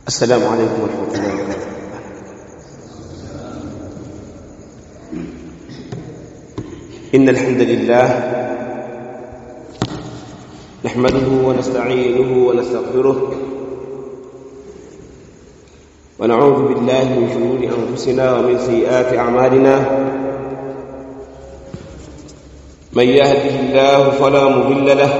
السلام عليكم ورحمة الله وبركاته إن الحمد لله نحمده ونستعينه ونستغفره ونعوذ بالله من شرور أنفسنا ومن سيئات أعمالنا من يهده الله فلا مضل له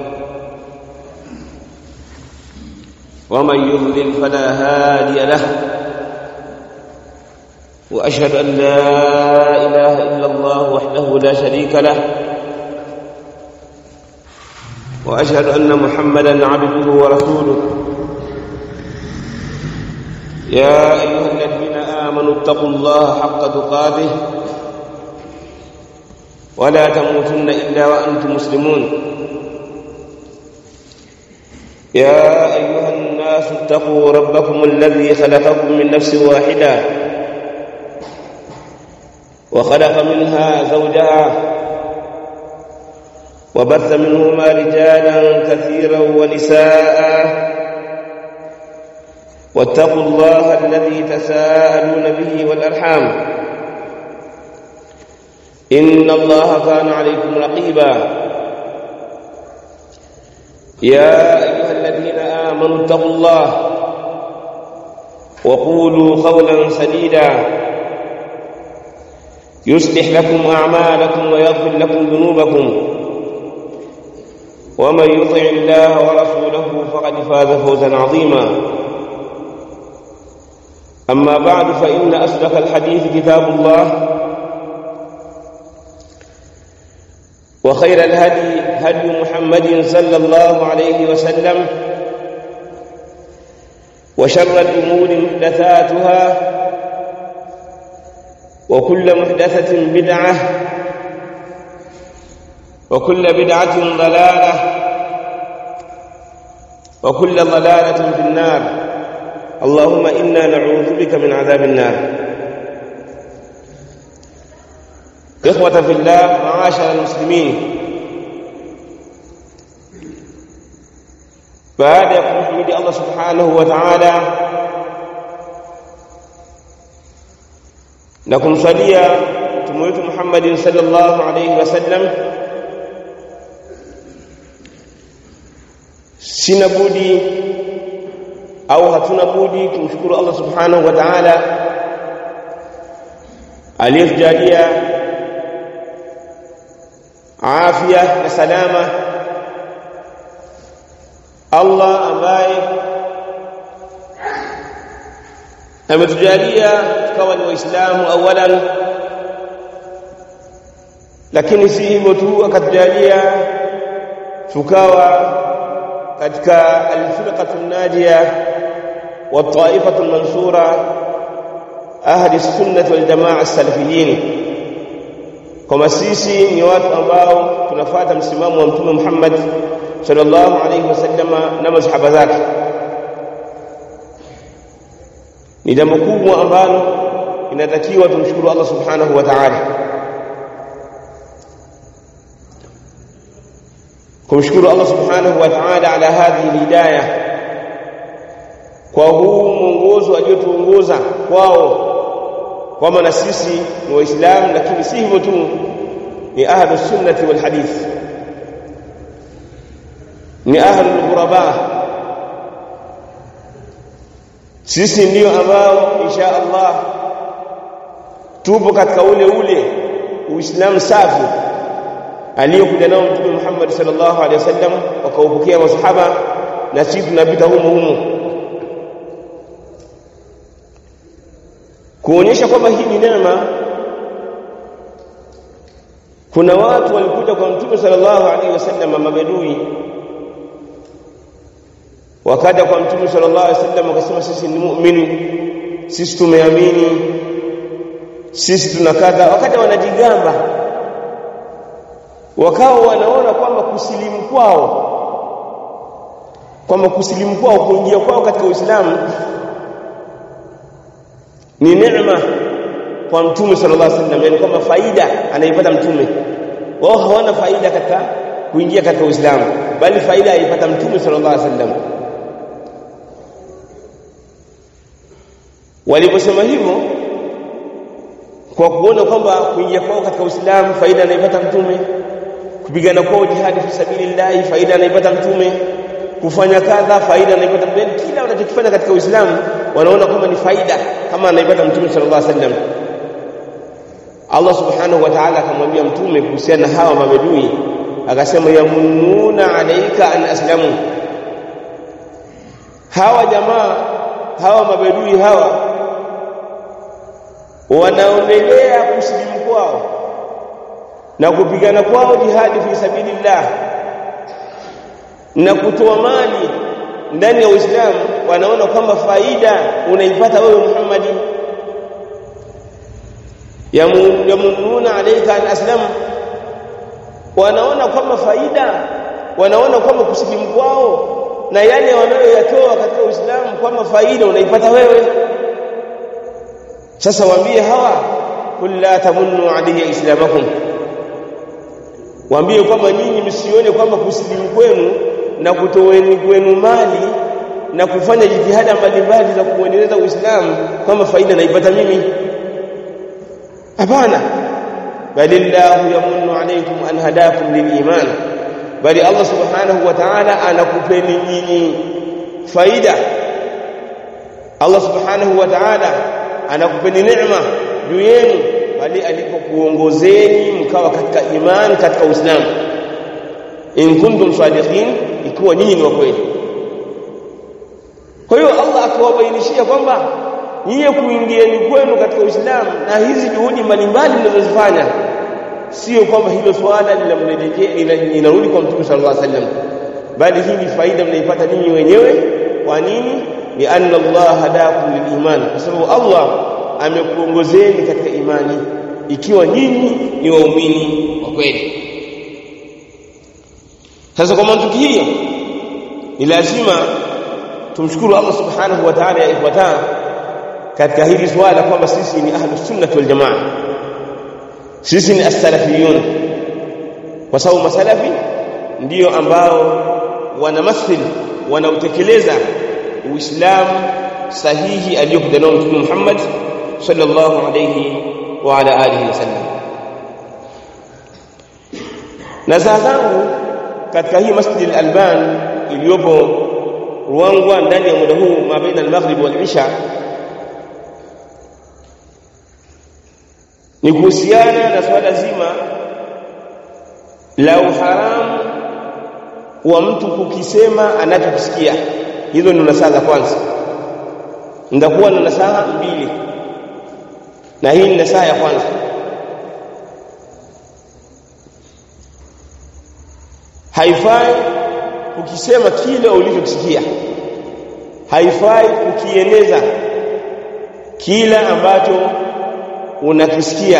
ومن يضلل فلا هادي له واشهد ان لا اله الا الله وحده لا شريك له واشهد ان محمدا عبده ورسوله يا ايها الذين امنوا اتقوا الله حق تقاته ولا تموتن الا وانتم مسلمون يا ايها الناس اتقوا ربكم الذي خلقكم من نفس واحده وخلق منها زوجها وبث منهما رجالا كثيرا ونساء واتقوا الله الذي تساءلون به والارحام ان الله كان عليكم رقيبا يا ايها الذين امنوا اتقوا الله وقولوا قولا سديدا يصلح لكم اعمالكم ويغفر لكم ذنوبكم ومن يطع الله ورسوله فقد فاز فوزا عظيما اما بعد فان اصدق الحديث كتاب الله وخير الهدي هدي محمد صلى الله عليه وسلم وشر الامور محدثاتها وكل محدثه بدعه وكل بدعه ضلاله وكل ضلاله في النار اللهم انا نعوذ بك من عذاب النار إخوة في الله معاشر المسلمين baada ya kumhimidi Allah subhanahu wa ta'ala na kumswalia mtume wetu Muhammad sallallahu alayhi wasallam sina budi au hatuna budi kumshukuru Allah subhanahu wa ta'ala aliyetujalia afya na salama Allah ambaye ametujalia tukawa ni waislamu awalan lakini si hivyo tu akatujalia tukawa katika alfirqatu najia wa taifatu mansura ahli sunnah wal jamaa as-salafiyin kama sisi ni watu ambao tunafuata msimamo wa mtume Muhammad sallallahu alayhi wasallama na masahaba zake ni jambo kubwa ambalo inatakiwa tumshukuru Allah subhanahu wa ta'ala kumshukuru Allah subhanahu wa ta'ala ala hadhihi hidayah kwa huu mwongozo aliotuongoza kwao kwamba na sisi ni waislamu lakini si hivyo tu ni ahlu sunnati wal hadith ni ahlu ghuraba sisi ndio ambao insha Allah tupo katika ule ule uislamu safi aliyokuja nao mtume Muhammad sallallahu alaihi wasallam wakaupokea masahaba na sisi tunapita humo humo kuonyesha kwamba hii ni neema kuna watu walikuja kwa mtume sallallahu alaihi wasallam mabedui wakaja kwa mtume sallallahu alaihi wasallam wakasema sisi ni muumini sisi tumeamini sisi tunakadha wakati wanajigamba wakawa wanaona kwamba kusilimu kwao kwamba kusilimu kwao kuingia kwao katika Uislamu ni neema kwa mtume sallallahu alaihi wasallam yani kwamba faida anaipata mtume wao hawana faida katika kuingia katika Uislamu bali faida aipata mtume sallallahu alaihi wasallam waliposema hivyo kwa kuona kwamba kuingia kwao katika Uislamu faida anaipata mtume kupigana kwao jihadi fi sabilillah faida anaipata mtume kufanya kadha faida anaipata mtume kila wanachokifanya katika Uislamu wanaona kwamba ni faida kama anaipata mtume sallallahu alaihi wasallam Allah subhanahu wa ta'ala akamwambia mtume kuhusiana na hawa mabedui akasema yamununa alayka an aslamu hawa jamaa hawa mabedui hawa wanaonelea kusilimu kwao na kupigana kwao jihadi fi sabilillah na kutoa mali ndani ya Uislamu wanaona kwamba faida unaipata wewe Muhammad yamununa alayka an aslamu wanaona kwamba faida wanaona kwamba kusilimu kwao na yale wanayoyatoa katika Uislamu kwamba faida unaipata wewe sasa waambie hawa kul la tamunnu alayya islamakum waambie kwamba nyinyi msione kwamba kusilimu kwenu na kutoweni kwenu mali na kufanya jitihada mbalimbali za kuendeleza Uislamu kama faida naipata mimi hapana balillahu yamunnu alaykum an hadakum liliman bali Allah subhanahu wa ta'ala anakupeni nyinyi faida Allah subhanahu wa ta'ala anakupeni neema juu yenu bali alipokuongozeni mkawa katika imani katika Uislamu in kuntum sadiqin ikiwa nyinyi ni wa kweli kwa hiyo Allah akawabainishia kwamba nyinyi kuingieni kwenu katika Uislamu na hizi juhudi mbalimbali mnazozifanya sio kwamba hilo swala linamrejea inarudi kwa Mtume sallallahu alaihi wasallam bali hii ni faida mnaipata ninyi wenyewe kwa nini ni anna Allah hadakum liliman kwa sababu Allah amekuongozeni katika imani ikiwa nyinyi ni waumini wa kweli sasa kwa mantiki hiyo ni lazima tumshukuru Allah subhanahu wa ta'ala ya ikhwata katika hili swala kwamba sisi ni ahlus sunnah wal jamaa sisi ni as-salafiyun kwa sababu masalafi ndio ambao wanamathil wanautekeleza uislamu sahihi aliyokuja nao mtume Muhammad sallallahu alayhi wa ala alihi wasallam na saa zangu katika hii Masjid al-Alban iliyopo Ruangwa ndani ya muda huu mabaina al-maghrib wal isha ni kuhusiana na swala zima la uharamu wa mtu kukisema anachokisikia hizo ni nasaha za kwanza ndakuwa na nasaha mbili na hii ni nasaha ya kwanza haifai ukisema kile ulichokisikia haifai kukieneza kila ambacho unakisikia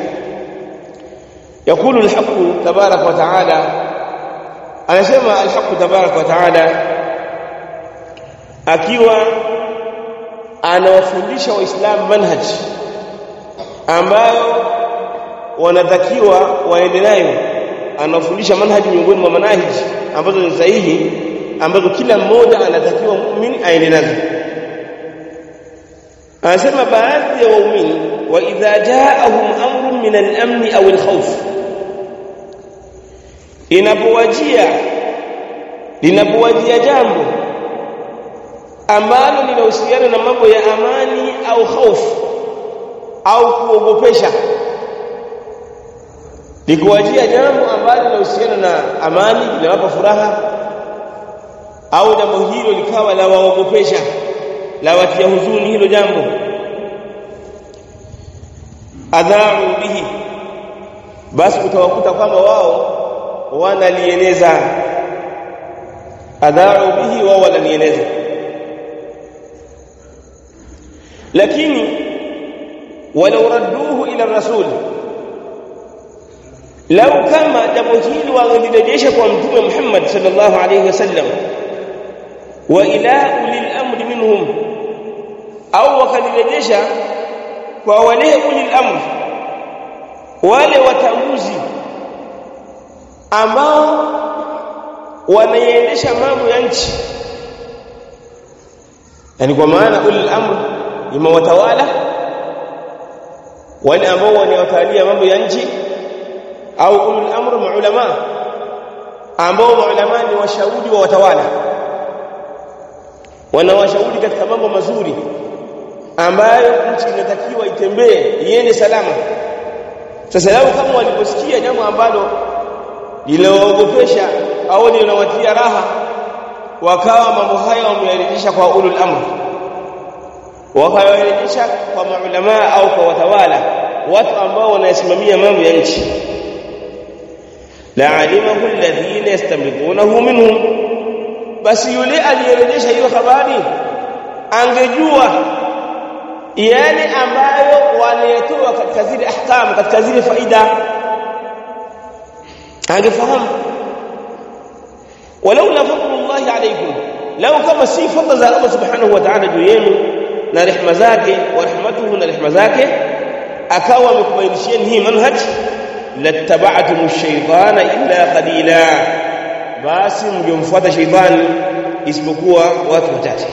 يقول الحق تبارك وتعالى anasema الحق تبارك وتعالى akiwa anawafundisha waislamu manhaj ambayo wanatakiwa waende nayo anawafundisha manhaji miongoni mwa manahiji ambazo ni sahihi ambazo kila mmoja anatakiwa muumini aende nazo anasema baadhi ya waumini wa idha jaahum amrun min al-amn aw al-khawf inapowajia linapowajia jambo ambalo linahusiana na mambo ya amani au hofu au kuogopesha likuwajia jambo ambalo linahusiana na amani linawapa furaha au jambo hilo likawa la waogopesha la watia huzuni hilo jambo adhau bihi basi utawakuta kwamba wao wanalieneza adhau bihi wao wanalieneza lakini walau radduhu ila rasul lau kama jambo hili wangelirejesha kwa mtume Muhammad sallallahu alayhi wasallam wa ila ulil amri minhum au wakalirejesha kwa wale ulil amri wale watambuzi ambao wanaiendesha mambo ya nchi yani kwa maana ulil amri ima watawala wale ambao wanawatalia mambo ya nchi au ulul amr maulama ambao maulama ni washauri wa watawala wanawashauri katika mambo mazuri ambayo nchi inatakiwa itembee iende salama sasa lao kama waliposikia jambo ambalo linawaogopesha au linawatia raha wakawa mambo haya wameyarejesha kwa ulul amr wakayarejesha kwa maulama au kwa watawala watu ambao wanasimamia mambo ya nchi la alimahu alladhina yastamidunahu minhum basi yule aliyerejesha hiyo habari angejua yale ambayo wanayetoa katika zile ahkam katika zile faida angefahamu walaula fadlullahi alaykum lau kama si fadla za Allah subhanahu wa ta'ala juu yenu na rehema zake wa rahmatuhu na rehema zake akawa amekubainishieni hii manhaj lattaba'tum ash-shaytana illa qalila basi mngemfuata shaytani isipokuwa watu wachache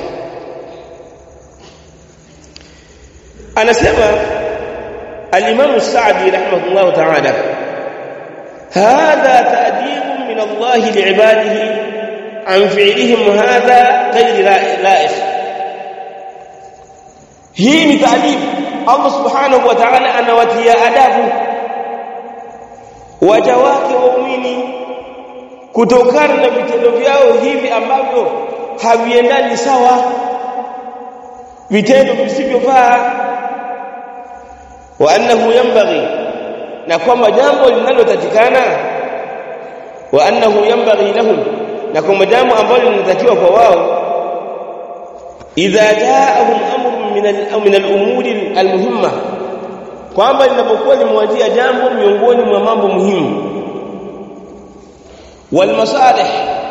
anasema al-Imam Sa'di rahimahullah ta'ala hadha ta'dib min Allah li'ibadihi an fi'lihim hadha ghayr la'ikh hii ni ta'dib Allah subhanahu wa ta'ala anawatia adabu waja wake waumini kutokana na vitendo vyao hivi ambavyo haviendani sawa vitendo visivyofaa wa annahu yanbaghi na kwamba jambo linalotatikana wa annahu yanbaghi lahum na kwamba jambo ambalo linatakiwa kwa wao idha jaahum amrun min min al-umuri al-muhimma kwamba linapokuwa limewajia jambo miongoni mwa mambo muhimu wal masalih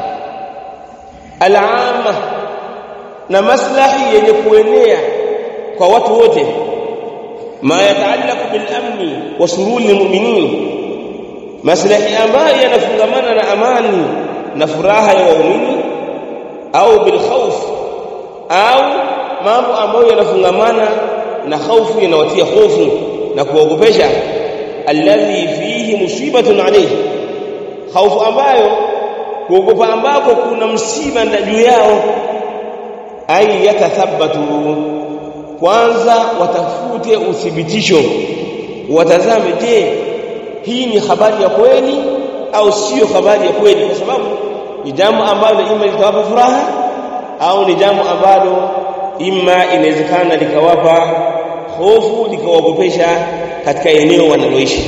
al-amma na maslahi yenye kuenea kwa watu wote ma yataallaqu bil amni wa sururi lilmu'minin maslahi ambayo yanafungamana na amani na furaha ya waumini au bil khawf au mambo ambayo yanafungamana na hofu yanawatia hofu na kuogopesha alladhi fihi musibatun alayhi hofu ambayo kuogopa ambako kuna msiba juu yao ay yatathabbatu kwanza watafute uthibitisho watazame je hii ni habari ya kweli au sio habari ya kweli kwa sababu ni jambo ambalo ima litawapa furaha au ni jambo ambalo ima inawezekana likawapa hofu likawaogopesha katika eneo wanaloishi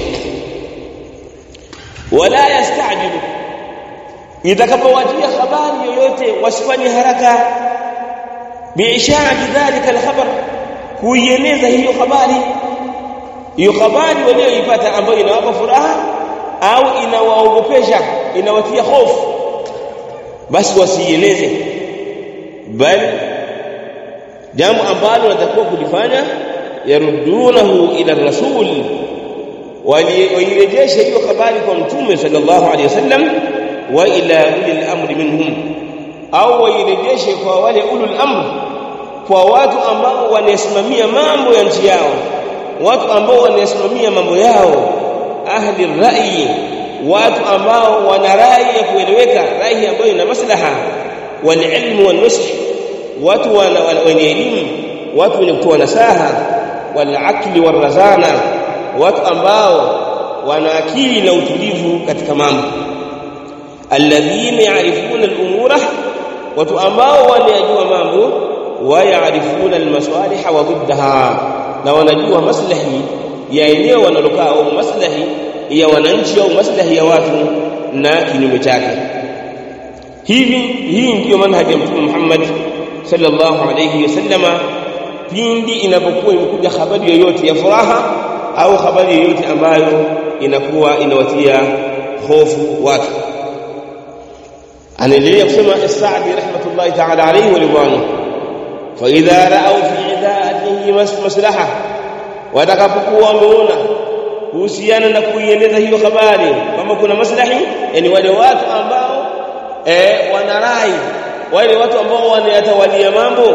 wala yastajilu itakapowajia habari yoyote wasifanye haraka biishaati dhalika alkhabar kuieneza hiyo habari hiyo habari walioipata ambayo inawapa furaha au inawaogopesha inawatia hofu basi wasiieneze bali jambo ambalo natakiwa kulifanya yarudunahu ila rasul wairejeshe hiyo habari kwa mtume sallallahu alaihi wasallam wa ila ulil amri minhum au wairejeshe kwa wale ulul amr kwa watu ambao wanasimamia mambo ya nchi yao watu ambao wanasimamia mambo yao ahli rai watu ambao wana rai ya kueleweka rai ambayo ina maslaha wal ilmu wan nusх watu wenye elimu watu wenye kutoa nasaha wal akli war razana watu ambao wana akili na utulivu katika mambo alladhina ya'rifuna al-umura watu ambao wanajua mambo wa ya'rifuna al-masalih wa diddaha na wanajua maslahi ya eneo wanalokaa au maslahi ya wananchi au maslahi ya watu na kinyume chake hivi hii ndiyo manhaji ya mtume Muhammad sallallahu alayhi wasallama pindi inapokuwa imekuja habari yoyote ya furaha au habari yoyote ambayo inakuwa inawatia hofu watu anaendelea kusema As-Sa'di rahmatullahi ta'ala alayhi wa ridwanu fa idha ra'aw fi idaatihi maslaha watakapokuwa wameona kuhusiana na kuieneza hiyo habari kama kuna maslahi yani wale watu ambao eh wanarai wale watu ambao wanayatawalia mambo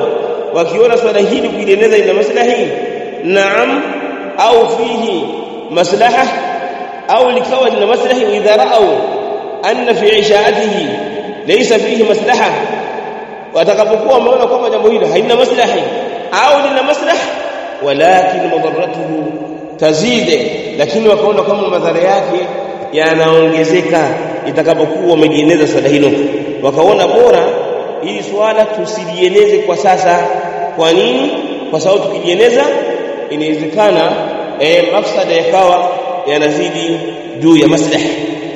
wakiona swala hili kulieneza ina maslahi naam au fihi maslaha au likawa lina maslahi wa idha ra'au anna fi ishaatihi laysa fihi maslaha watakapokuwa wameona kwamba jambo hilo halina maslahi au lina maslaha walakin madarratuhu tazide lakini wakaona kama madhara yake yanaongezeka itakapokuwa wamejieneza swala hilo wakaona bora ili swala tusilieneze kwa sasa kwa nini kwa sababu tukijieneza inawezekana eh, mafsada yakawa yanazidi juu ya maslahi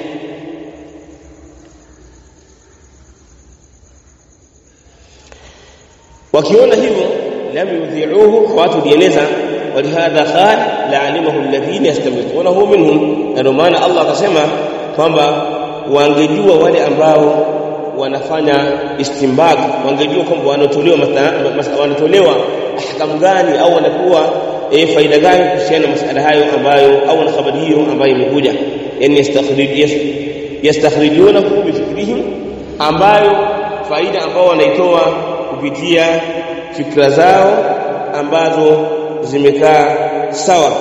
wakiona hivyo lam yudhi'uhu hawatulieneza ولهذا قال لعلمه الذين يستنبطونه منهم ndio maana Allah akasema kwamba wangejua wale ambao wanafanya istimbag wangejua kwamba wanatolewa wanatolewa ahkamu gani au wanakuwa e, faida gani kuhusiana na masala hayo ambayo au na habari hiyo ambayo imekuja yani yastakhrij yastakhrijunahu bifikrihim ambayo faida ambao wanaitoa kupitia fikra zao ambazo zimekaa sawa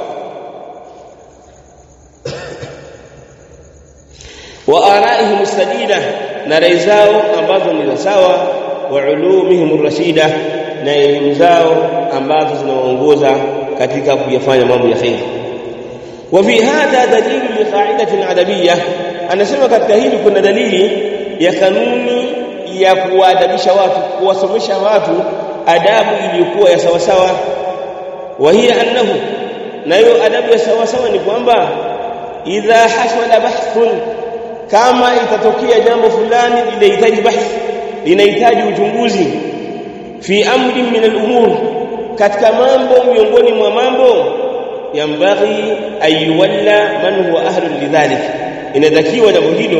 wa araihim sadida na rai zao ambazo ni sawa wa ulumihim rashida na elimu zao ambazo zinawaongoza katika kuyafanya mambo ya khair wa fi hadha dalil li qa'idatin adabiyya anasema katika hili kuna dalili ya kanuni ya kuwaadabisha watu kuwasomesha watu adabu iliyokuwa ya sawa sawa wa hiya annahu na hiyo adabu ya sawa sawa ni kwamba idha hasala bahthun kama itatokea jambo fulani linahitaji bahth linahitaji uchunguzi fi amri min al-umur katika mambo miongoni mwa mambo yambaghi ayuwalla man huwa ahlu lidhalik inatakiwa jambo hilo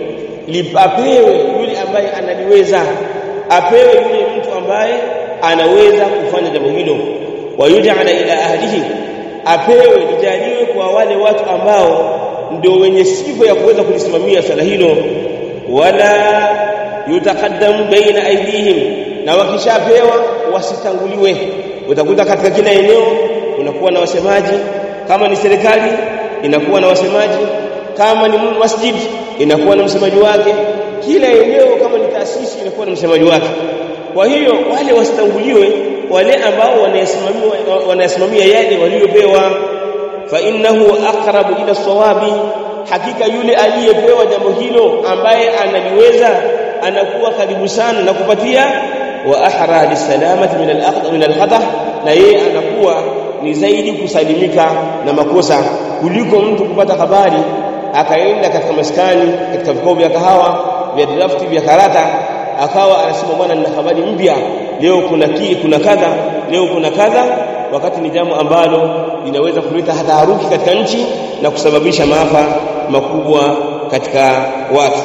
lipapewe yule ambaye analiweza apewe yule mtu ambaye anaweza kufanya jambo hilo wayuj'ala ila ahlihi apewe lijaliwe kwa wale watu ambao ndio wenye sifa ya kuweza kulisimamia swala hilo wala yutaqaddamu baina aydihim na wakishapewa wasitanguliwe utakuta katika kila eneo unakuwa na wasemaji kama ni serikali inakuwa na wasemaji kama ni masjid inakuwa na msemaji wake kila eneo kama ni taasisi inakuwa na msemaji wake kwa hiyo wale wasitanguliwe wale ambao wanayasimamia wanayasimamia yale waliopewa fa innahu aqrabu ila sawabi hakika yule aliyepewa jambo hilo ambaye analiweza anakuwa karibu sana na kupatia wa ahra lisalamati min al-aqd min al-khata na yeye anakuwa ni zaidi kusalimika na makosa kuliko mtu kupata habari akaenda katika maskani katika vikao vya kahawa vya drafti vya karata akawa anasema bwana nina habari mpya leo kuna kii kuna kadha leo kuna kadha wakati ni jambo ambalo linaweza kuleta hata haruki katika nchi na kusababisha maafa makubwa katika watu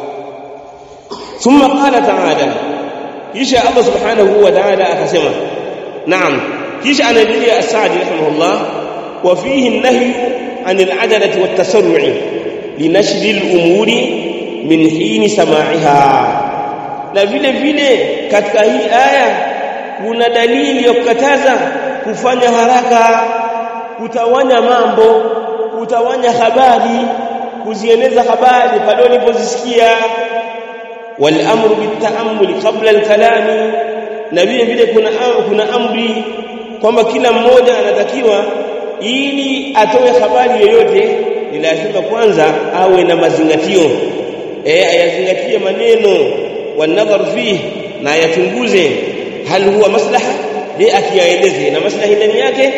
thumma qala ta'ala kisha Allah subhanahu wa ta'ala akasema naam kisha anaendelea Asadi rahimahullah wa fihi an-nahy an al-ajalati wat-tasarru'i linashri al-umuri min hini sama'iha na vile vile katika hii aya kuna dalili ya kukataza kufanya haraka kutawanya mambo kutawanya habari kuzieneza habari pale ulipozisikia wal amru bitaamuli qabla al-kalami na vile vile kuna kuna amri kwamba kila mmoja anatakiwa ili atoe habari yoyote ni lazima kwanza awe na mazingatio eh ayazingatie maneno wanadhar fihi na ayachunguze hal huwa maslaha je akiyaeleze na maslahi ndani yake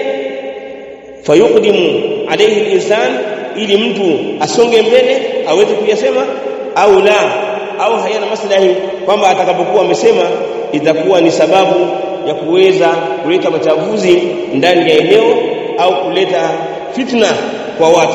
fayuqdimu alayhi al-insan ili mtu asonge mbele aweze kuyasema au la au hayana maslahi kwamba atakapokuwa amesema itakuwa ni sababu ya kuweza kuleta machafuzi ndani ya eneo au kuleta fitna kwa watu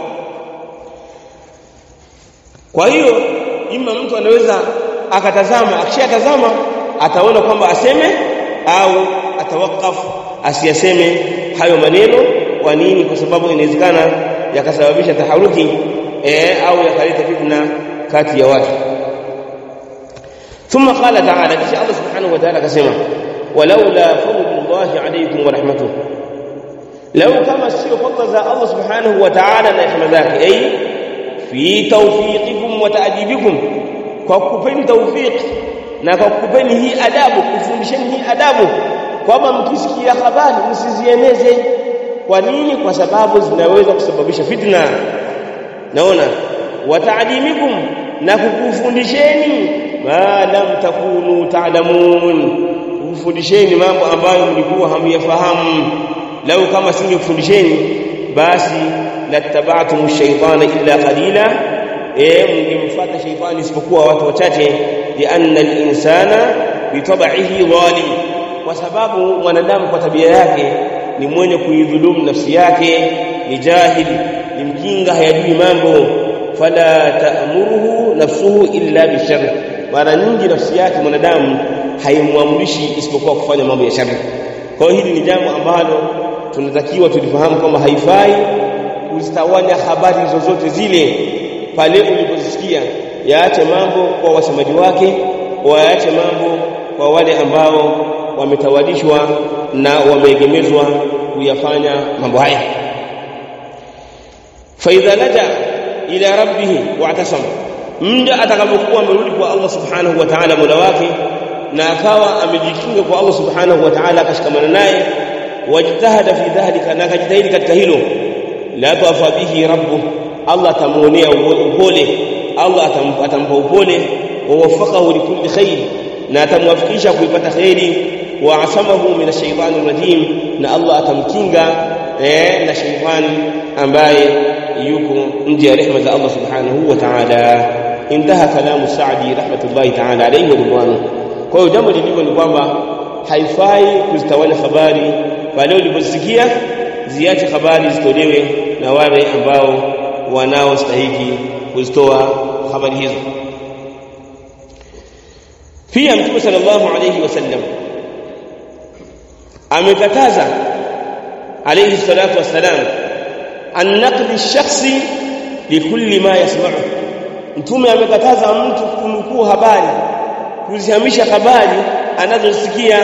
kwa hiyo ima mtu anaweza akatazama akishatazama ataona kwamba aseme au atawakafu asiyaseme hayo maneno kwa nini kwa sababu inawezekana yakasababisha taharuki eh, au yakaleta fitna kati ya watu ثم قال تعالى kisha Allah subhanahu wa ta'ala akasema walaula fadlullahi alaykum wa rahmatuhu lau kama sio fadla za Allah subhanahu wa ta'ala na rehema zake ay fi tawfiqikum wa ta'dibikum kwa kupeni tawfiq na kwa kupeni hii adabu kufundisheni hii adabu kwamba mkisikia habari msizieneze kwa nini kwa sababu zinaweza kusababisha fitna naona wataadimikum na kukufundisheni ma lam takunu ta'lamun kufundisheni mambo ambayo mlikuwa hamyafahamu lau kama singekufundisheni basi lattaba'tum ash-shaytana illa qalila eh mngemfuata shaytani isipokuwa watu wachache lianna al-insana bitab'ihi zalim kwa sababu mwanadamu kwa tabia yake ni mwenye kuidhulumu nafsi yake ni jahil ni mjinga hayajui mambo fala ta'muruhu nafsuhu illa bishar mara nyingi nafsi yake mwanadamu haimwamrishi isipokuwa kufanya mambo ya shari kwa hiyo hili ni jambo ambalo tunatakiwa tulifahamu kwamba haifai kuzitawanya habari zozote zile pale ulipozisikia yaache mambo kwa wasemaji wake waache mambo kwa wale ambao wametawalishwa na wameegemezwa kuyafanya mambo haya faidha laja ila rabbih wa'tasama mja atakapokuwa amerudi kwa Allah subhanahu wa ta'ala mola wake na akawa amejikinga kwa Allah subhanahu wa ta'ala akashikamana naye wajitahada fi dhalika na akajitahidi katika hilo la tawafa bihi rabbu Allah atamuonea upole Allah atampa upole wa wafaqahu likulli khair na atamwafikisha kuipata khairi wa asamahu min ash-shaytani rajim na Allah atamkinga eh na shaytani ambaye yuko nje ya rehema za Allah subhanahu wa ta'ala intaha kalamu Saadi rahmatullahi ta'ala alayhi wa ridwanu kwa hiyo jambo lilivyo ni kwamba haifai kuzitawanya habari pale ulipozisikia ziache habari zitolewe na wale ambao wanaostahiki kuzitoa habari hizo pia mtume sallallahu alayhi wasallam amekataza alayhi salatu wassalam an naqdi shakhsi likulli ma yasma'u mtume amekataza mtu kunukuu habari kuzihamisha habari anazosikia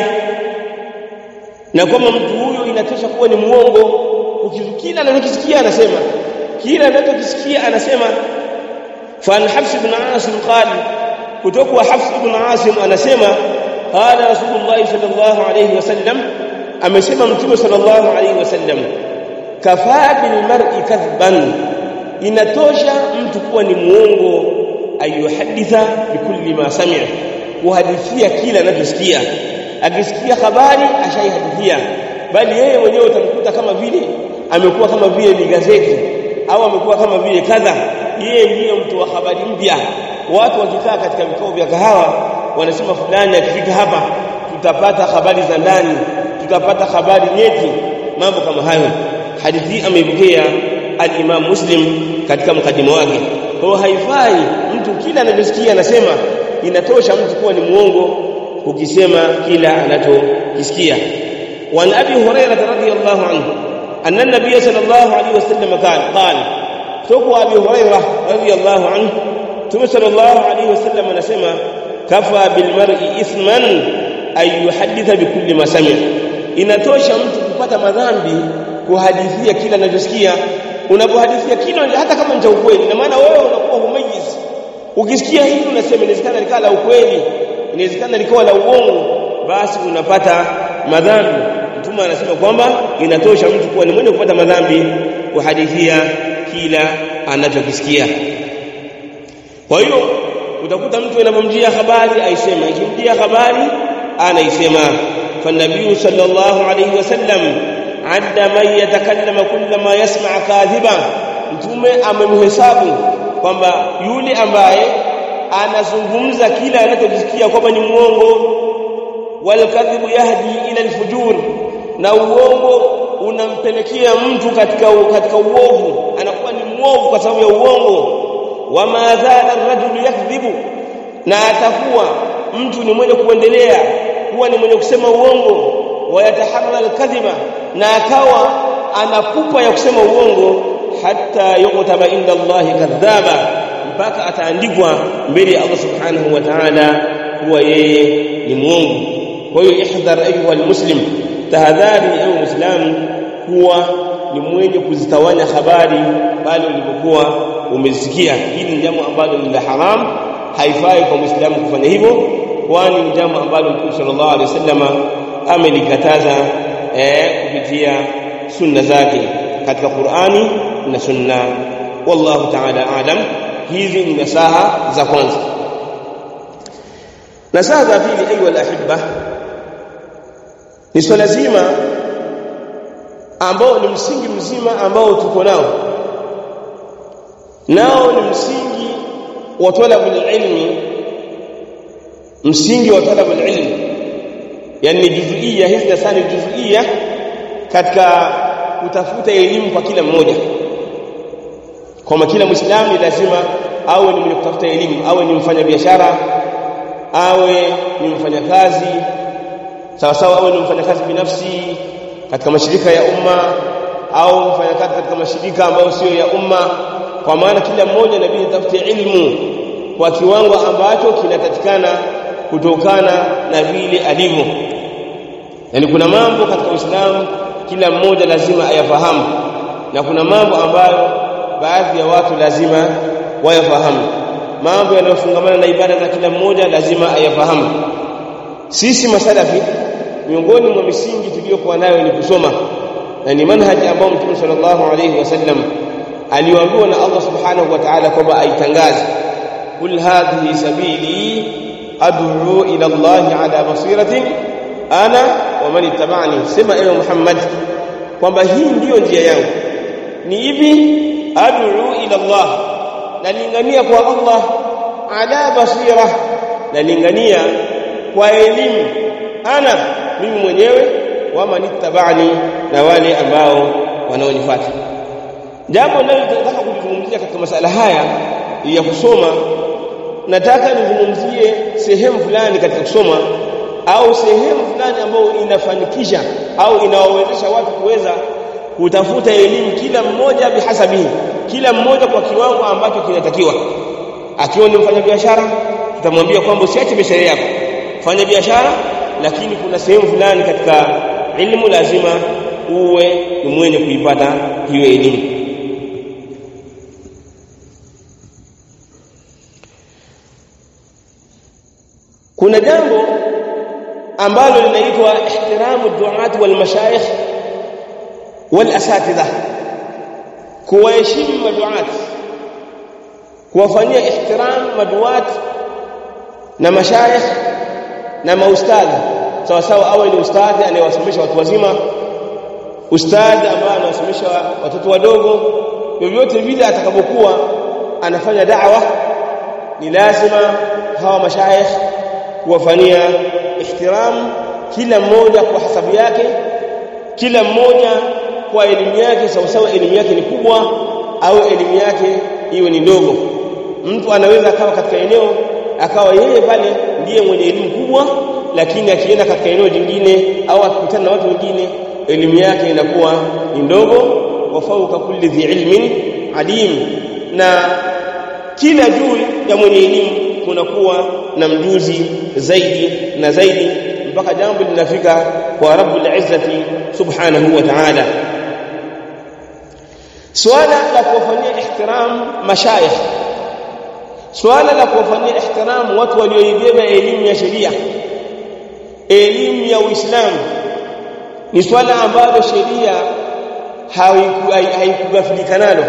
na kwamba mtu huyo inatosha kuwa ni muongo kila anachokisikia anasema kila anachokisikia anasema fan Hafs ibn Asim qali kutoka Hafs ibn Asim anasema qala Rasulullah sallallahu alayhi wasallam amesema mtume sallallahu alayhi wasallam kafaa bil mar'i kadhban inatosha mtu kuwa ni muongo ayuhaditha bikulli ma sami'a kuhadithia kila anachosikia akisikia habari ashaihadithia bali yeye mwenyewe utamkuta kama vile amekuwa kama vile ni gazeti au amekuwa kama vile kadha yeye ndiye mtu wa habari mpya watu wakikaa katika vikao vya kahawa wanasema fulani akifika hapa tutapata habari za ndani tutapata habari nyeti mambo kama hayo hadithi ameipokea al-Imam Muslim katika mkadima wake kwa haifai mtu kila anachosikia anasema inatosha mtu kuwa ni muongo ukisema kila anachokisikia وعن ابي هريره رضي الله عنه ان النبي صلى الله عليه وسلم قال قال تقوى ابي هريره رضي الله عنه ثم صلى الله عليه وسلم anasema kafa bilmar'i ithman ay yuhadditha bikulli ma sami inatosha mtu kupata madhambi kuhadithia kila anachosikia unapohadithia kila hata kama ni cha ukweli na maana wewe unakuwa humayiz ukisikia hili unasema inawezekana likawa la ukweli inawezekana likawa la uongo basi unapata madhambi mtume anasema kwamba inatosha mtu kuwa ni mwenye kupata madhambi kuhadithia kila anachokisikia kwa hiyo utakuta mtu anapomjia habari aisema ikimjia habari anaisema فالنبي صلى الله عليه وسلم عد من يتكلم كل ما يسمع كاذبا mtume amemhesabu kwamba yule ambaye anazungumza kila anachosikia kwamba ni muongo walkadhibu yahdi ila alfujur na uongo unampelekea mtu katika katika uovu anakuwa ni muovu kwa sababu ya uongo wama zala ar-rajulu yakdhibu na atakuwa mtu ni mwenye kuendelea kuwa ni mwenye kusema uongo wayataharra al-kadhiba na akawa anapupa ya kusema uongo hatta yuqtaba inda Allah kadhaba mpaka ataandikwa mbele ya Allah subhanahu wa ta'ala kuwa yeye ni muongo kwa hiyo ihdhar ayuha almuslim tahadhari ewe muislamu kuwa ni mwenye kuzitawanya habari pale ulipokuwa umesikia hili ni jambo ambalo ni la haram haifai kwa muislamu kufanya hivyo kwani ni jambo ambalo mtume sallallahu alaihi wasallam amelikataza eh, kupitia sunna zake katika Qur'ani na sunna wallahu ta'ala alam hizi ni nasaha za kwanza nasaha za pili ayu alahibba ni swala zima ambao ni msingi mzima ambao tuko nao nao ni msingi wa talabul ilmi msingi wa talabul ilmi yani juzuia hizi nasani juzuia katika kutafuta elimu kwa kila mmoja kwamba kila muislamu ni lazima awe ni mwenye kutafuta elimu awe ni mfanya biashara awe ni mfanyakazi sawa sawa awe ni mfanyakazi binafsi katika mashirika ya umma au mfanyakazi katika mashirika ambayo sio ya umma kwa maana kila mmoja inabidi atafute ilmu kwa kiwango ambacho kinapatikana kutokana na vile alivyo yani kuna mambo katika Uislamu kila mmoja lazima ayafahamu na kuna mambo ambayo baadhi ya watu lazima wayafahamu mambo yanayofungamana na ibada za kila mmoja lazima ayafahamu sisi masalafi miongoni mwa misingi tuliyokuwa nayo ni kusoma na ni manhaji ambao Mtume sallallahu alayhi wasallam aliwaambiwa na Allah subhanahu wa ta'ala kwamba aitangaze kul hadhihi sabili ad'u ila Allah ala basiratin ana wa man ittaba'ani sema ewe Muhammad kwamba hii ndiyo njia yangu ni hivi ad'u ila Allah nalingania kwa Allah ala basira nalingania kwa elimu ana mimi mwenyewe wa man ittaba'ani na wale ambao wanaonifuata jambo ninalotaka kulizungumzia katika masala haya ya kusoma nataka nizungumzie sehemu fulani katika kusoma au sehemu fulani ambayo inafanikisha au inawawezesha watu kuweza kutafuta elimu kila mmoja bihasabihi kila mmoja kwa kiwango ambacho kinatakiwa akiwa ni mfanyabiashara tutamwambia kwamba usiache biashara yako fanya biashara lakini kuna sehemu fulani katika ilmu lazima uwe ni mwenye kuipata hiyo elimu kuna jambo ambalo linaitwa ihtiramu duat wal mashayikh wal asatidha kuwaheshimu maduat kuwafanyia ihtiram maduat na mashayikh na maustadhi sawa sawa awe ni ustadhi anayewasomesha watu wazima ustadhi ambaye anawasomesha watoto wadogo vyovyote vile atakapokuwa anafanya da'wa ni lazima hawa mashayikh kuwafanyia ihtiram kila mmoja kwa hasabu yake kila mmoja kwa elimu yake sawa sawa elimu yake ni kubwa au elimu yake iwe ni ndogo mtu anaweza akawa katika eneo akawa yeye pale ndiye mwenye elimu kubwa lakini akienda katika eneo jingine au akikutana na watu wengine elimu yake inakuwa ni ndogo wa fauka kulli dhi ilmin alim na kila juu ya mwenye elimu kunakuwa na mjuzi zaidi na zaidi mpaka jambo linafika kwa rabbul izzati subhanahu wa ta'ala swala la kuwafanyia ihtiram mashayikh swala la kuwafanyia ihtiram watu walioibeba elimu ya sheria elimu ya Uislamu ni swala ambalo sheria haikugafilika nalo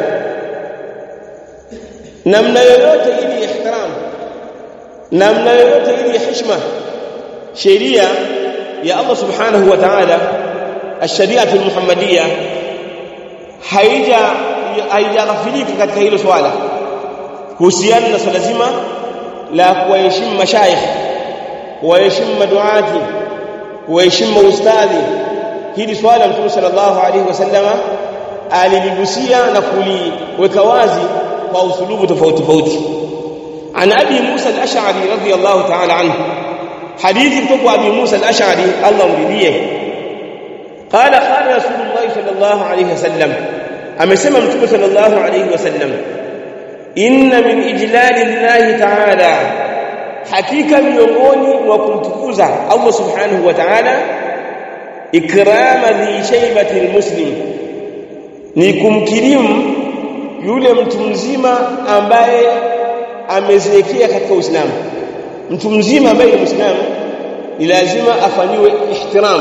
namna yoyote ili ihtiram namna yoyote ili heshima sheria ya Allah subhanahu wa ta'ala ash-shari'ah al-muhammadiyya haija haijaghafilika katika hilo swala kuhusiana na swala zima la kuwaheshimu mashayikh kuwaheshimu maduati kuwaheshimu ustadhi hili swala mtume sallallahu alaihi wasallama aliligusia na kuliweka wazi kwa usulubu tofauti tofauti عن ابي موسى الاشعري رضي الله تعالى عنه حديث kutoka ابي موسى الاشعري الله mridhie قال قال رسول الله صلى الله عليه وسلم amesema mtume sallallahu alayhi wasallam inna min ijlali llahi ta'ala hakika miongoni mwa kumtukuza Allah subhanahu wa ta'ala ikrama dhi shaybati almuslim ni kumkirimu yule mtu mzima ambaye amezeekea katika Uislamu mtu mzima ambaye ni Muislamu ni lazima afanyiwe ihtiram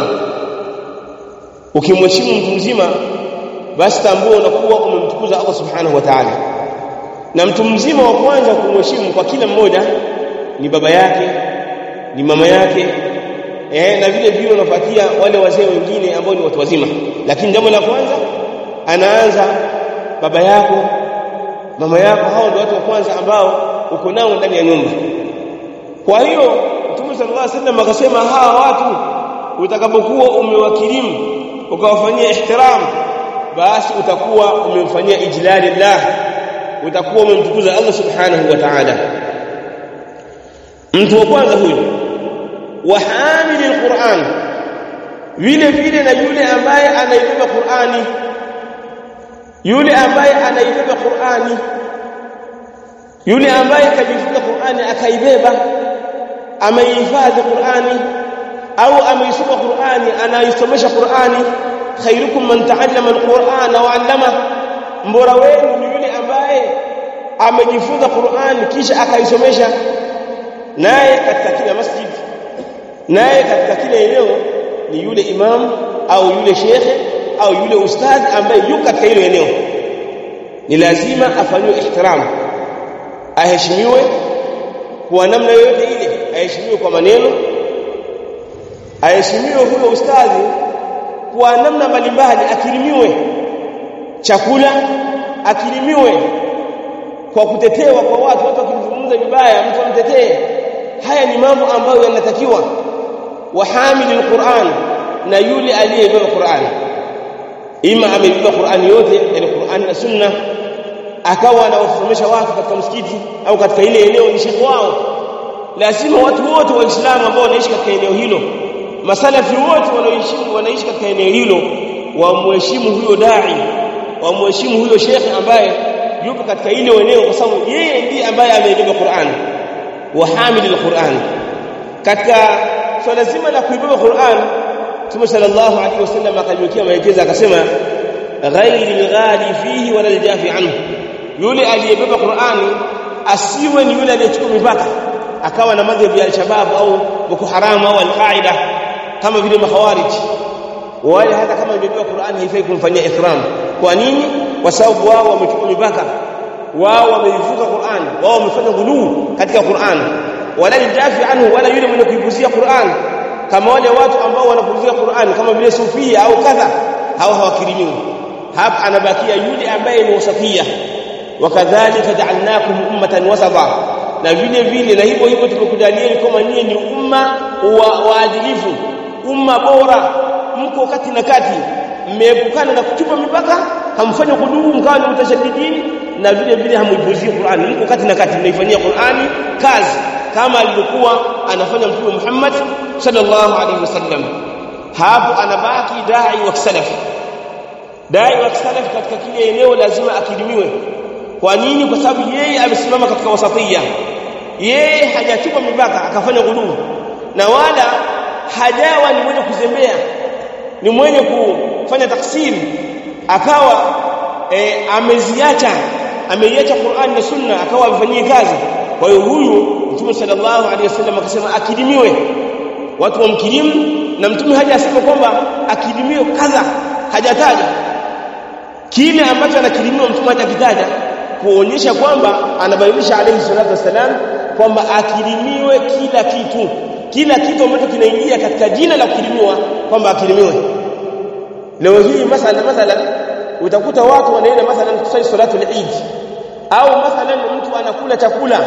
ukimheshimu mtu mzima basi tambua unakuwa umemtukuza Allah subhanahu wa ta'ala na mtu mzima wa kwanza kumheshimu kwa kila mmoja ni baba yake ni mama yake eh na vile vile unafuatia wale wazee wengine ambao ni watu wazima lakini jambo la kwanza anaanza baba yako mama yako hao ndio watu wa kwanza ambao uko nao ndani ya nyumba kwa hiyo Mtume sallallahu alaihi wasallam akasema hawa watu utakapokuwa umewakirimu ukawafanyia ihtiram basi utakuwa umemfanyia ijlali Allah utakuwa umemtukuza Allah subhanahu wa ta'ala mtu wa kwanza huyu wa hamili alquran vile vile na yule ambaye anaibeba Qur'ani yule ambaye anaibeba Qur'ani yule ambaye kajifunza Qur'ani akaibeba ameihifadhi Qur'ani au ameisoma Qur'ani anaisomesha Qur'ani khairukum man ta'allama al-Qur'ana wa 'allama mbora wenu ni yule ambaye amejifunza Qur'ani kisha akaisomesha naye katika kila masjid naye katika kila eneo ni yule imam au yule shekhe au yule ustadhi ambaye yuko katika hilo eneo ni lazima afanywe ihtiram aheshimiwe kwa namna yoyote ile aheshimiwe kwa maneno aheshimiwe huyo ustadhi kwa namna mbalimbali akirimiwe chakula akirimiwe kwa kutetewa kwa watu watu wakimzungumza vibaya mtu amtetee haya ni mambo ambayo yanatakiwa wahamili alquran na yule aliyebeba Qur'an ima amebeba Qur'an yote yani Qur'an na sunna akawa anawasomesha watu katika msikiti au katika ile eneo ni shekhi wao lazima watu wote waislamu ambao wanaishi katika eneo hilo masalafi wote wanaoishi wanaishi katika eneo hilo wamheshimu huyo dai wamheshimu huyo shekhi ambaye yupo katika ile eneo kwa sababu yeye ndiye ambaye amebeba Qur'an wa hamilul Qur'an katika swala so zima la kuibeba Qur'an Mtume sallallahu alaihi wasallam akaliwekea maelekezo akasema ghairi alghali fihi wala aljafi anhu yule aliyebeba Qur'ani asiwe ni yule aliyechukua mipaka akawa na madhhabi ya al-shabab au Boko Haram au al-Qaida kama vile makhawarij wale hata kama amebeba Qur'ani haifai kumfanyia ikram kwa nini kwa sababu wao wamechukua mipaka wao wameivuka Qur'an wao wamefanya ghuluu katika Qur'an wala aljafi anhu wala yule mwenye kuipuzia Qur'an kama wale watu ambao wanapuzia Qur'an kama vile sufia au kadha hao hawakirimiwi hapa anabakia yule ambaye ni wasafia wakadhalika ja'alnakum ummatan wasata na vile vile na hivyo hivyo tumekujalieni kama nyinyi ni umma wa waadilifu umma bora mko kati na kati mmeepukana na kuchupa mipaka hamfanya kudumu mkawa ni mtashaddidini na vile vile hamuipuzie Qur'ani mko kati na kati mnaifanyia Qur'ani kazi kama alivyokuwa anafanya mtume Muhammad sallallahu alaihi wasallam hapo anabaki dai wa salaf dai wa salaf katika kile eneo lazima akilimiwe kwa nini kwa sababu yeye amesimama katika wasatia yeye hajachupa mipaka akafanya ghuluu na wala hajawa ni mwenye kuzembea ni mwenye kufanya taksiri akawa e, ameziacha ameiacha Qur'an na Sunna akawa amefanyia kazi kwa hiyo huyu Mtume sallallahu alaihi wasallam akasema akidimiwe watu wamkirimu na Mtume hajasema kwamba akidimiwe kadha hajataja kile ambacho anakirimiwa Mtume hajakitaja kuonyesha kwamba anabainisha alayhi salatu wasalam kwamba akirimiwe kila kitu kila kitu ambacho kinaingia katika jina la kukirimiwa kwamba akirimiwe leo hii masala mathalan utakuta watu wanaenda mathalan kusali salatu al-Eid au mathalan mtu anakula chakula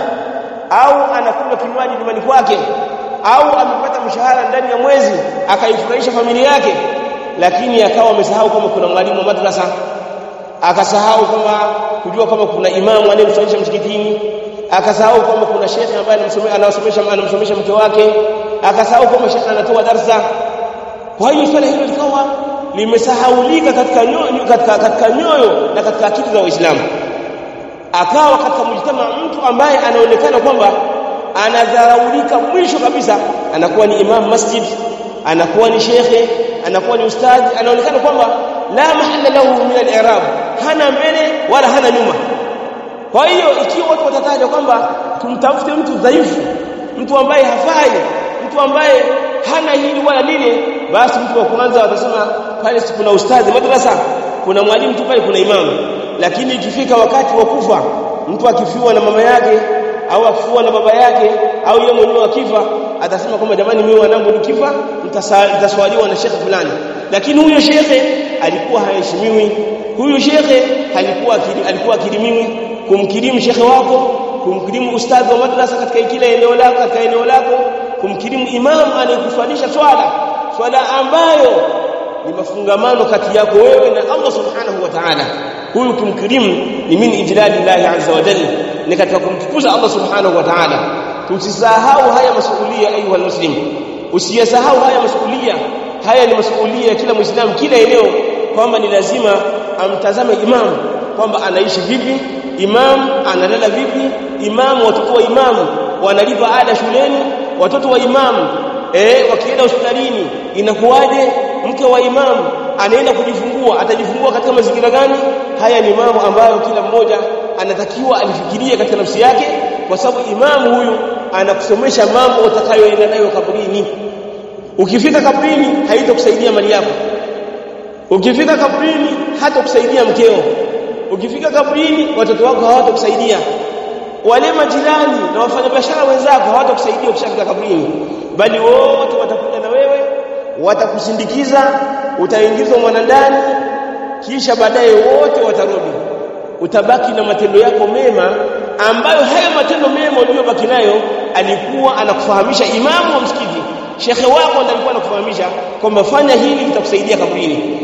au anakula kinywaji nyumbani kwake au amepata mshahara ndani ya mwezi akaifurahisha familia yake lakini akawa amesahau kama kuna mwalimu wa madrasa akasahau kwamba kujua kama kuna imamu anayemsomesha msikitini akasahau kwamba kuna shekhe ambaye anamsomesha anamsomesha mke wake akasahau kwamba shekhe anatoa darsa kwa hiyo swala hilo likawa limesahaulika katika nyoyo katika, katika nyoyo na katika akili za waislamu akawa katika mujtama mtu ambaye anaonekana kwamba anadharaulika mwisho kabisa anakuwa ni imam masjid anakuwa ni shekhe anakuwa ni ustadhi anaonekana kwamba la mahalla lahu min al-i'rab hana mbele wala hana nyuma kwa hiyo ikiwa watu watataja kwamba tumtafute mtu dhaifu mtu ambaye hafai mtu ambaye hana hili wala lile basi mtu wa kwanza watasema pale si kuna ustadhi madrasa kuna mwalimu tu pale kuna imamu lakini ikifika wakati wa kufa mtu akifiwa na mama yake au akifiwa na baba yake au yeye mwenyewe akifa atasema kwamba jamani mimi wanangu nikifa nitaswaliwa na shekhe fulani lakini huyo shekhe alikuwa haheshimiwi huyo shekhe alikuwa alikuwa akirimiwi kumkirimu shekhe wako kumkirimu ustadhi wa madrasa katika kila eneo lako katika eneo lako kumkirimu imamu anayekuswalisha swala swala ambayo ni mafungamano kati yako wewe na Allah subhanahu wa ta'ala huyu kumkirimu ni min ijlalillahi azza wa jalla ni katika kumtukuza Allah subhanahu wa ta'ala tusisahau haya masuhulia ayuha muslim usiyasahau haya masuhulia haya ni masuhulia ya kila muislamu kila eneo kwamba ni lazima amtazame imam kwamba anaishi vipi imam analala vipi imam watoto wa imam wanalipa ada shuleni watoto wa imam eh wakienda hospitalini inakuwaje mke wa imam anaenda kujifungua atajifungua katika mazingira gani haya ni mambo ambayo kila mmoja anatakiwa alifikirie katika nafsi yake kwa sababu imamu huyu anakusomesha mambo utakayoenda nayo kaburini ukifika kaburini haitakusaidia mali yako ukifika kaburini hata kusaidia mkeo ukifika kaburini watoto wako hawatakusaidia wale majirani na wafanyabiashara wenzako hawatakusaidia ukishafika kaburini bali wote watakuja na wewe watakusindikiza utaingizwa mwanandani kisha baadaye wote watarudi utabaki na matendo yako mema ambayo haya matendo mema uliyobaki nayo alikuwa anakufahamisha imamu wa msikiti shekhe wako ndiye alikuwa anakufahamisha kwamba fanya hili litakusaidia kaburini